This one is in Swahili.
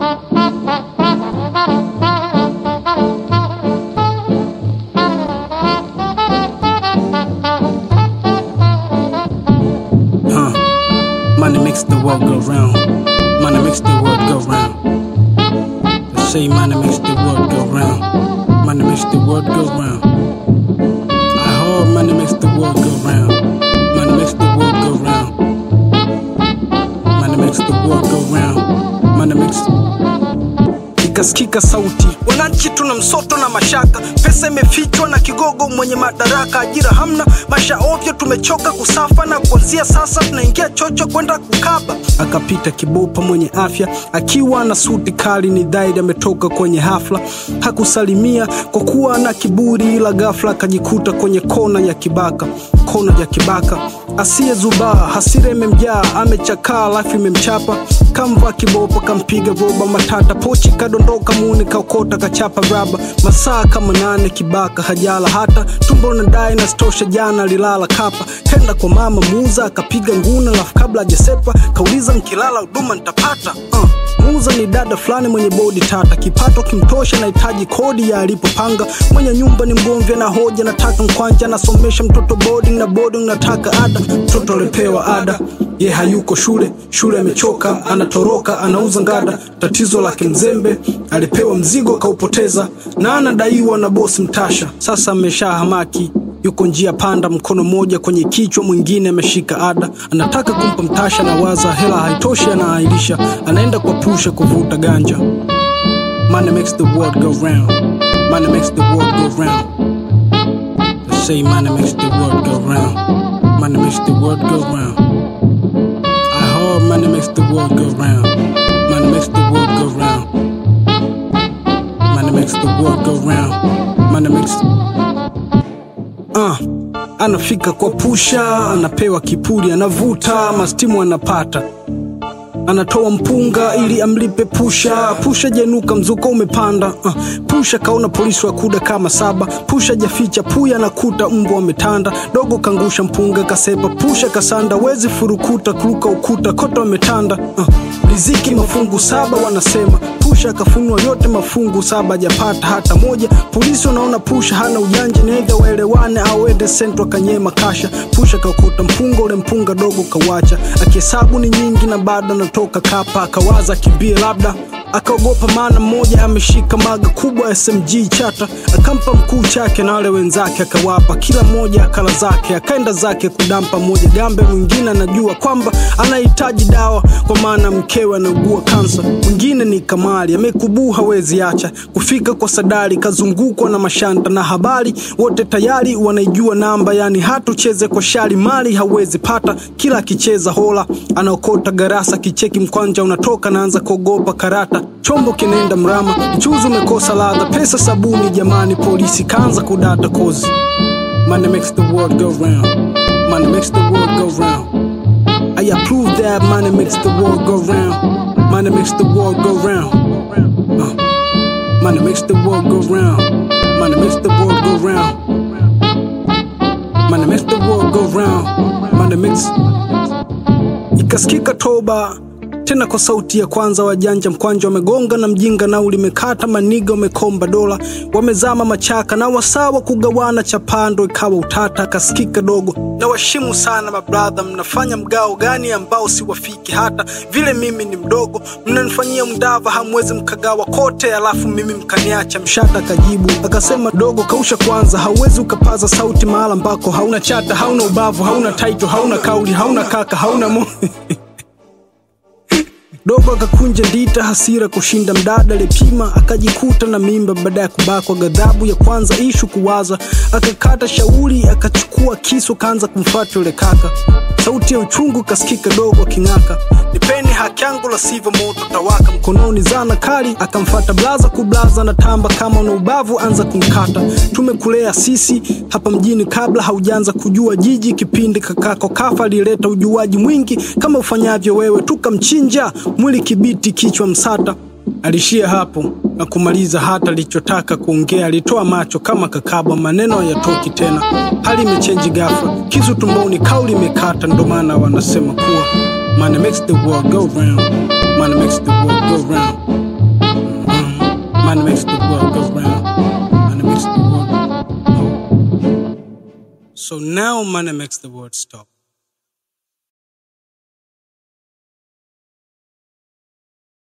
Huh. Money makes the world go round. Money makes the world go round. They say money makes the world go round. Money makes the world go round. I heard money makes the world go round. Money makes the world go round. Money makes the world go round. Money makes ikasikika sauti, wananchi tuna msoto na mashaka, pesa imefichwa na kigogo mwenye madaraka, ajira hamna, maisha ovyo, tumechoka kusafa na kuanzia sasa tunaingia chocho kwenda kukaba. Akapita kibopa mwenye afya akiwa na suti kali, ni dhahiri ametoka kwenye hafla, hakusalimia kwa kuwa na kiburi, ila ghafla akajikuta kwenye kona ya kibaka, kona ya kibaka asiyezubaa, hasira imemjaa, amechakaa, lafu imemchapa, kamva kibopa, kampiga roba matata, pochi kadondoka, muni kaokota, kachapa raba, masaa kama nane, kibaka hajala hata tumbo na dai na stosha, jana alilala kapa, kenda kwa mama muuza, akapiga nguna, lafu kabla hajasepa kauliza, mkilala huduma nitapata uh. Muuza ni dada fulani mwenye bodi tata, kipato kimtosha, nahitaji kodi ya alipopanga. Mwenye nyumba ni mgomvi na hoja, nataka mkwanja, nasomesha mtoto boarding na boarding, nataka ada. Mtoto alipewa ada, ye hayuko shule, shule amechoka, anatoroka, anauza ngada. Tatizo lake mzembe, alipewa mzigo kaupoteza, na anadaiwa na bosi mtasha. Sasa amesha hamaki yuko njia panda, mkono mmoja kwenye kichwa, mwingine ameshika ada, anataka kumpa mtasha na waza hela haitoshi, anaahirisha, anaenda kwa pusha kuvuta ganja. Money makes the world go round. Money makes the world go round. They say money makes the world go round. Money makes the world go round. I heard money makes the world go round. Money makes the world go round. Money makes the world go round. Money makes uh, anafika kwa pusha, anapewa kipuri, anavuta mastimu, anapata anatoa mpunga ili amlipe pusha. Pusha jenuka, mzuko umepanda. Uh, pusha kaona polisi wakuda kama saba. Pusha jaficha puya, nakuta mbwa ametanda. Dogo kangusha mpunga, kasepa pusha kasanda. Wezi furukuta kuruka ukuta, koto ametanda. Uh, riziki mafungu saba wanasema. Pusha akafunua yote mafungu saba, japata hata moja. Polisi wanaona pusha hana ujanja, neidha waelewane au ende sentro akanyema kasha. Pusha kaokota mpunga, ule mpunga dogo kawacha, akihesabu ni nyingi na bado anatoka kapa. Akawaza kimbie labda akaogopa maana mmoja ameshika maga kubwa SMG chata, akampa mkuu chake na wale wenzake akawapa, kila mmoja akala zake, akaenda zake kudampa. Mmoja gambe, mwingine anajua kwamba anahitaji dawa kwa maana mkewe anaugua kansa. Mwingine ni Kamali amekubuu, hawezi acha kufika kwa Sadari, kazungukwa na mashanta na habari, wote tayari wanaijua namba, yani hatucheze kwa shari, mali hawezi pata. Kila akicheza hola anaokota garasa, kicheki mkwanja unatoka, naanza kuogopa karata chombo kinaenda mrama, mchuzi umekosa ladha, pesa sabuni. Jamani, polisi kaanza kudata kozi. Money makes the world go round. Money makes the world go round. I approve that money makes the world go round. Money makes the world go round. Uh. Money makes the world go round. Money makes the world go round. Money makes the world go round. Money makes ikasikika toba tena kwa sauti ya kwanza, wajanja mkwanja wamegonga na mjinga nao limekata, maniga wamekomba dola, wamezama machaka na wasawa kugawana chapando, ikawa utata. Akasikika dogo na washimu sana mabradha, mnafanya mgao gani ambao siwafiki hata vile? Mimi ni mdogo, mnanifanyia mdava, hamwezi mkagawa kote, alafu mimi mkaniacha. Mshata akajibu akasema, dogo kausha kwanza, hauwezi ukapaza sauti mahala ambako hauna chata, hauna ubavu, hauna taito, hauna kauli, hauna kaka, hauna mo Dogo akakunja ndita, hasira kushinda mdada alipima, akajikuta na mimba baada ya kubakwa. Ghadhabu ya kwanza ishu kuwaza, akakata shauri, akachukua kisu, kaanza kumfuata yule kaka. Sauti ya uchungu kasikika, dogo aking'aka, nipeni haki yangu, la sivyo moto tawaka. Mkononi zana kali, akamfata blaza kublaza na tamba, kama una ubavu anza kumkata. Tumekulea sisi hapa mjini kabla haujaanza kujua jiji. Kipindi kakako kafa alileta ujuaji mwingi kama ufanyavyo wewe, tukamchinja mwili kibiti, kichwa msata. Alishia hapo na kumaliza hata alichotaka kuongea. Alitoa macho kama kakabwa, maneno hayatoki tena. Hali imechenji ghafla, kisu tumboni, kauli imekata. Ndo maana wanasema kuwa money makes the world go round, money makes the world go round. So now money makes the world stop.